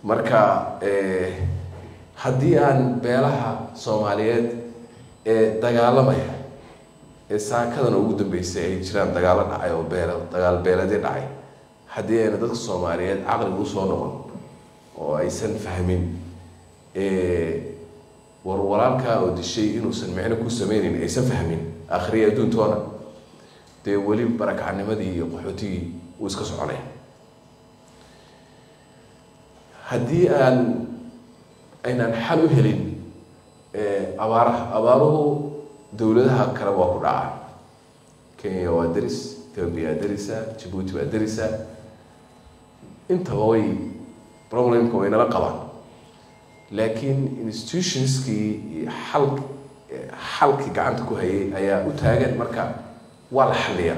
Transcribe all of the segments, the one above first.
marka haddii aan beelaha soomaaliyeed ee dagaalamaya ee saakadan ugu dambeysay ay jiraan dagaalo dhacay oo beel dagaal beeladii dhacay haddii ayna dadka soomaaliyeed caqliga usoo noqon oo aysan fahmin war walaalkaa oo dishay inuusan micno ku sameyneyn aysan fahmin akhriya adduuntoona dee weli barakacnimadii iyo qaxootigii uu iska soconaya haddii aan aynaan xal u helin abaaraha abaaruhu dowladaha kale waa ku dhacaa kenya waa deris ethoobia waa derisa jabuuti waa derisa intaba way problemka way nala qabaan laakiin institutionskii iyo xal xalkii gacanta ku hayay ayaa u taagan marka waa la xaliyaa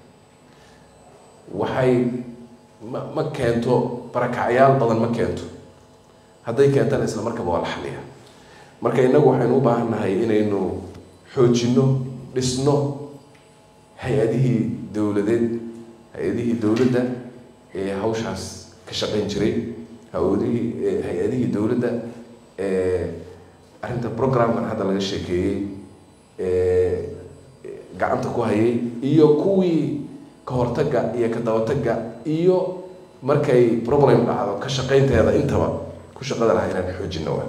waxay ma ma keento barakacyaal badan ma keento hadday keentana isla markaba waa la xaliyaa marka innagu waxaynu u baahan nahay inaynu xoojinno dhisno hay-adihii dowladeed hay-adihii dowladda ee hawshaas ka shaqayn jiray hawadihii hay-adihii dowladda arrinta programkan hadda laga sheekeeyey gacanta ku hayay iyo kuwii ka hortagga iyo ka dabatagga iyo markay problem dhacdo ka shaqaynteeda intaba ku shaqada lahaa inaan xoojino wa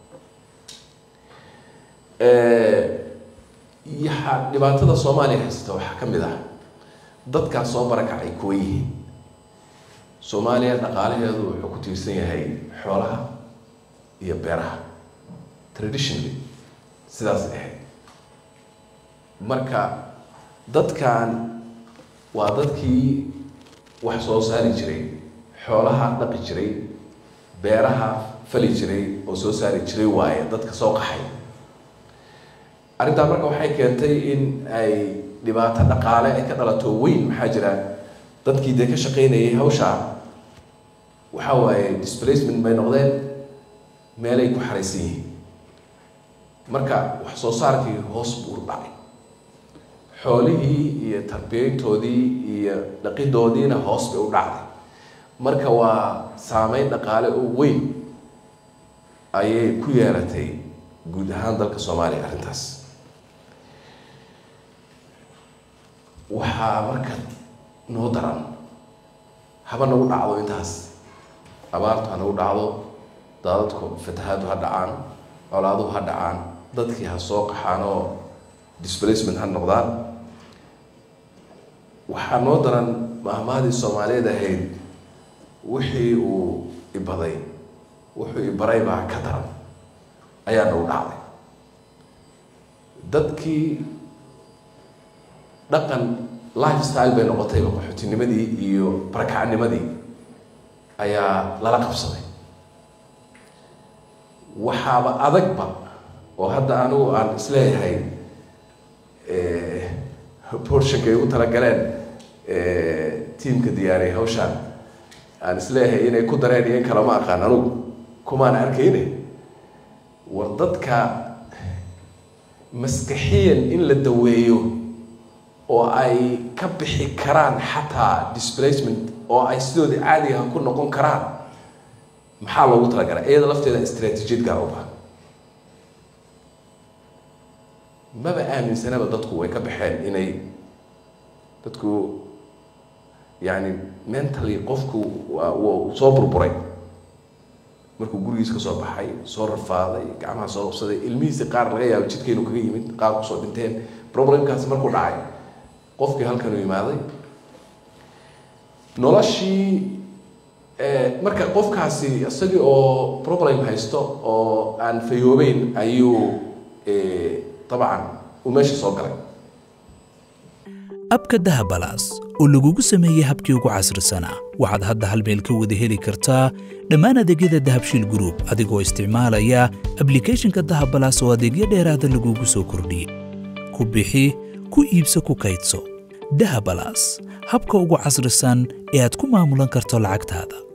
yaha dhibaatada soomaaliya haysata waxaa ka mid ah dadkaas soo barakacay kuwa yihiin soomaaliya dhaqaalaheedu wuxuu ku tiirsan yahay xoolaha iyo beeraha traditionally sidaas ahayd marka dadkan waa dadkii wax soo saari jiray xoolaha dhaqi jiray beeraha fali jiray oo soo saari jiray waaye dadka soo qaxay arrintaa marka waxay keentay in ay dhibaato dhaqaale ay ka dhalato weyn maxaa jira dadkii dee ka shaqaynayay hawshaa waxa waaye displacement bay noqdeen meelay ku xaraysan yihiin marka wax soo saarkii hoos buu u dhacay xoolihii iyo tarbiyayntoodii iyo dhaqidoodiina hoos bay u dhacday marka waa saameyn dhaqaale oo weyn ayay ku yeelatay guud ahaan dalka soomaaliya arrintaas waxaa marka noo daran haba nagu dhacdo intaas abaartu ha nagu dhacdo daadadku fatahaadu ha dhacaan colaaduhu ha dhacaan dadkii ha soo qaxaan oo displacement ha noqdaan waxaa noo daran mahmaadii soomaaliyeed ahayd wixii uu ibaday wuxuu ibaray baa ka daran ayaa nagu dhacday dadkii dhaqan life style bay noqotayba qaxootinimadii iyo barakacnimadii ayaa lala qabsaday waxaaba adagba oo hadda anigu aan isleeyahay borshankay u talagaleen tiamka diyaariyay hawshaan aan isleeyahay inay ku dareen iyo in kale ma aqaan anugu kumaan arkayne war dadka maskaxiyan in la daweeyo oo ay ka bixi karaan xataa displacement oo ay sidoodii caadiga ku noqon karaan maxaa loogu talagalay iyada lafteeda istraatiijiyad gaar u bahan maba aaminsanaba dadku way ka baxeen inay dadku yani mentally qofku waa wuu soo burburay markuu gurigiis ka soo baxay soo rafaaday gacmaha soo qabsaday ilmihiisi qaar laga yaabo jidka inuu kaga yimid qaar kusoo dhinteen problemkaasi markuu dhacay qofkii halkan u imaaday noloshii marka qofkaasi isagii oo problem haysto oo aan fayoobeyn ayuu dabcan uu meesha soo galay abka dahabalaas oo lagugu sameeyey habkii ugu casrisanaa waxaad hadda hal meel ka wada heli kartaa dhammaan adeegyada dahabshiil gruub adigoo isticmaalaya ablikhethonka dahabalaas oo adeegyo dheeraada lagugu soo kordhiyey ku bixi ku iibso ku kaydso dahabalaas habka ugu casrisan ee aad ku maamulan karto lacagtaada